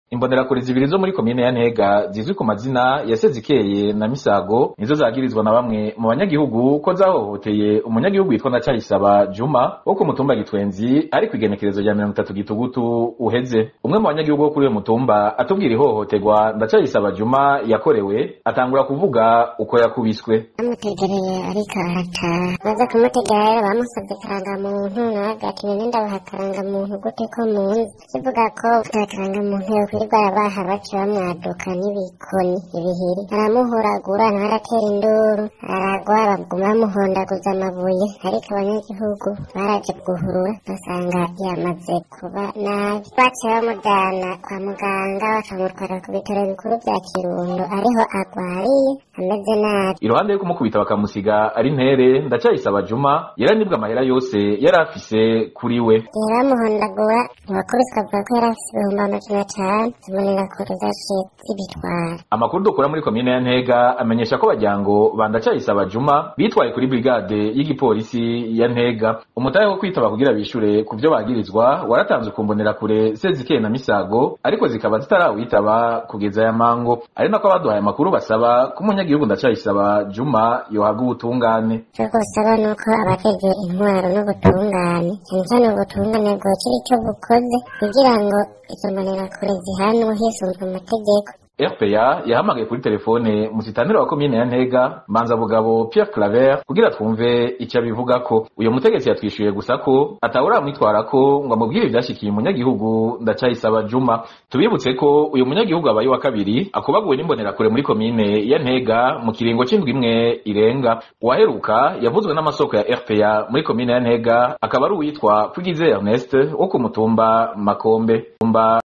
Imbonerakure zibiri zo muri komine ya Ntega zizwi ku mazina ya Sezikeye na Misago nizo zagirizwa na bamwe mu banyagihugu ko zahohoteye umunyagihugu witwa Ndacayisaba Juma wo ku mutumba Gitwenzi ari kw'igenekerezo rya mirongo itatu gitugutu uheze. Umwe mu banyagihugu bo kuri uyo mutumba atubwira ihohoterwa Ndacayisaba Juma yakorewe atangura kuvuga uko yakubiswe. bamutegereye ariko arataha baza kumutegera rero bamusabye karangamuntu nawe agati none ndabaha karangamuntu gute ko munzi kivuga ko ata karangamuntu yokwirirwa arabaha baca bamwaduka n'ibikoni ibihiri aramuhuragura nawe aratera induru aragwa baguma bamuhondaguza amabuye ariko abanyagihugu baraje guhurura basanga yamaze kuba nabi baciye bamujana kwa muganga bakamutwara ku bitaro bikuru vya kirundo ariho agwariye ameze nabi Iruhande yo kumukubita bakamusiga ari ntere Ndacayisaba Juma yaranibwe amahera yose yari afise kuri we. igihe bamuhondagura abakubiswe avuga ko yari afise ibihumbi amajana atanu zibonerakure zaciye zibitwara Amakuru dukura muri komine ya Ntega amenyesha ko bajyango ba Ndacayisaba Juma bitwaye kuri brigade y'igipolisi ya Ntega. Umutahe wo kwitaba kugira bishure ku vyo bagirizwa waratanzwe ku mbonerakure Sezikeye na Misago ariko zikaba zitarawitaba kugeza ya mango. Ari nako abaduhaye amakuru basaba ko umunyagihugu Ndacayisaba Juma yohabwa ubutungane. icyo gusaba ni uko abajejwe intwaro n'ubutungane cyane cyane ubutungane bwokira icyo bukoze kugira ngo izo mbonerakure zihanwe hisunzwe amategeko RPA yahamagaye kuri telefone musitanira wa komine ya Ntega Manza Bugabo Pierre Claver kugira twumve icyo abivugako uyo mutegetsi yatwishuye gusa ko atawuramwitwarako ngo amubwire ivyashikiye umunyagihugu Ndacayisaba Juma tubibutse ko uyu munyagihugu abaye wa kabiri akubaguwe n'imbonerakure muri komine ya Ntega mu kiringo c'indwi imwe irenga uwaheruka yavuzwe n'amasoko ya RPA muri komine ya Ntega akaba ari uwitwa Pugize Ernest wo ku mutumba Makombe Tumba